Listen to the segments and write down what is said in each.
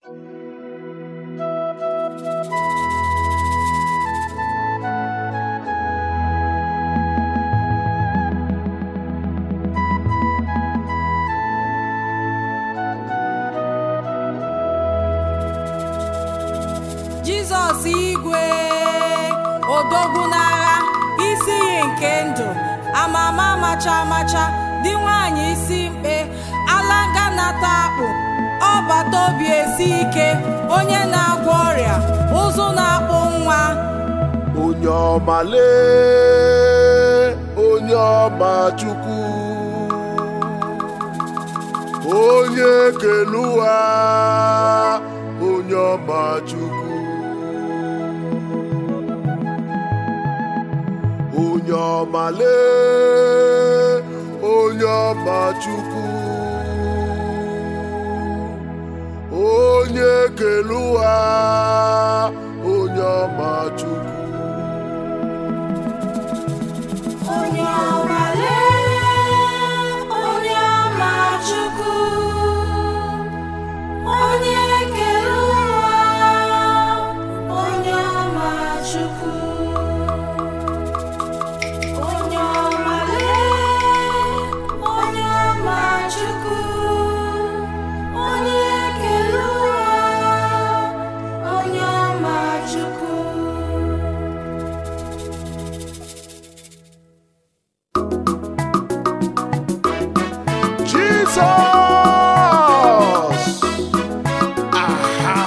jizọs igwe odogwu n'agha isi iyi nke ndụ amama amacha amacha dị nwanyị isi mkpe alanga nata akpụ ọbata obi esi ike onye na-agwọ ọrịa ụzụ na-akpụ nwa onye ọmale onye ọma chukwu onye kele ụwa onye ọma chukwu onye ọmale onye ọma chukwu onye kele ụwa onye ọma chukwu onye ọmale onye ọma chukwu onye kere ụwa onye ọma chukwu onye ọmale onye ọma chukwu onye kere ụwa onye ọma chukwu Jesus! Aha!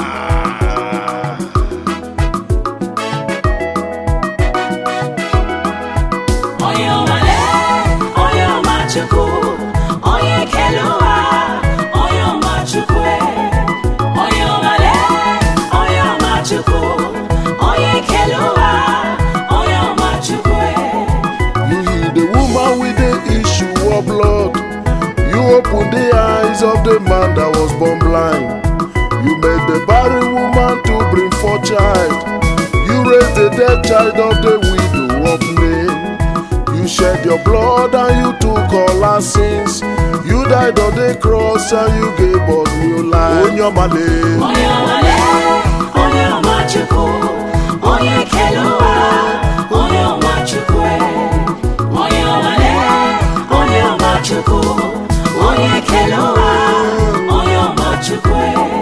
onye ọmale onye ọma chukwu onye kere ụwa onye ọma chukwu onye ọmale onye ọma chukwu onye kere ụwa onye ọma chukwu You heal the woman with the issue of blood. You open the eyes of the man that was born blind. You made the barren woman to bring forth child. You raised the dead child of the widow of Nain. You shed your blood and you took all our sins. You died on the cross and you gave us new life. Onyomale. onye ọmale onye ọma chukwu onye kere ụwa onye ọma chukwu onye ọmale onye ọma chukwu onye kere ụwa onye ọma chukwu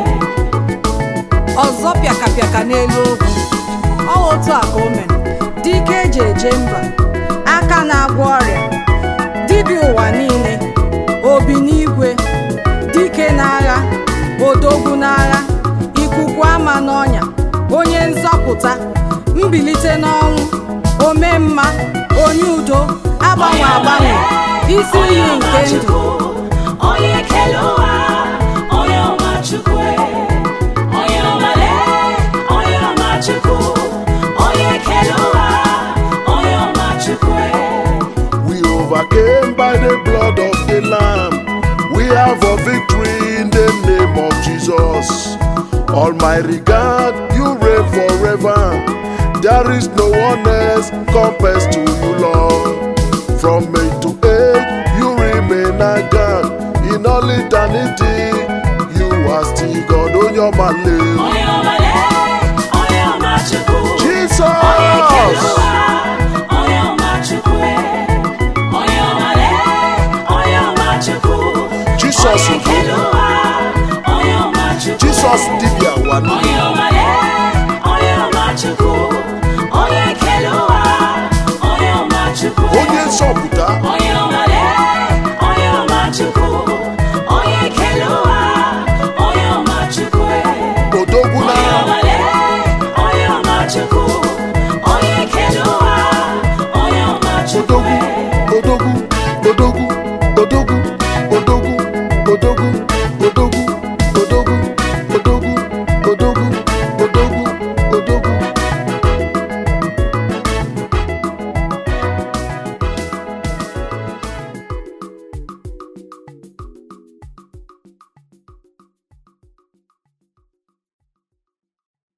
ọzọ pịakapịaka n'elu ogwu ọ otu a ka o mere dike eji eje mba aka na-agwọ ọrịa dibịa ụwa niile obi n'igwe dike n'agha odogwu n'agha ikuku ama n'ọnya onye nzọpụta mbilite n'ọnwụ ome mma onye udo agbanwe agbanwe isi iyi nke ndụ onye kere ụwa onye ọma chukwu onye ọmale onye ọma chukwu onye kere ụwa onye ọma chukwu We overcame by the blood of the Lamb. We have a victory in the name of Jesus. Almighty God, you reign forever. There is no one else compares to you, Lord. From age to age, you remain a God. In all eternity, you are still God on your man. onye ọmale onye ọma chukwu Jesus! onye kere ụwa onye ọma chukwu onye ọmale onye ọma chukwu Jesus onye kere ụwa onye ọma chukwu Jesus dibia wani. onye ọmale onye ọma chukwu onye kere ụwa onye ọma chukwu Onye nsọpụta. onye ọmale onye ọma chukwu onye kere ụwa onye ọma chukwu Odogwu onye na ọmale onye ọma chukwu onye kere ụwa onye ọma chukwu Odogwu, Odogwu, Odogwu.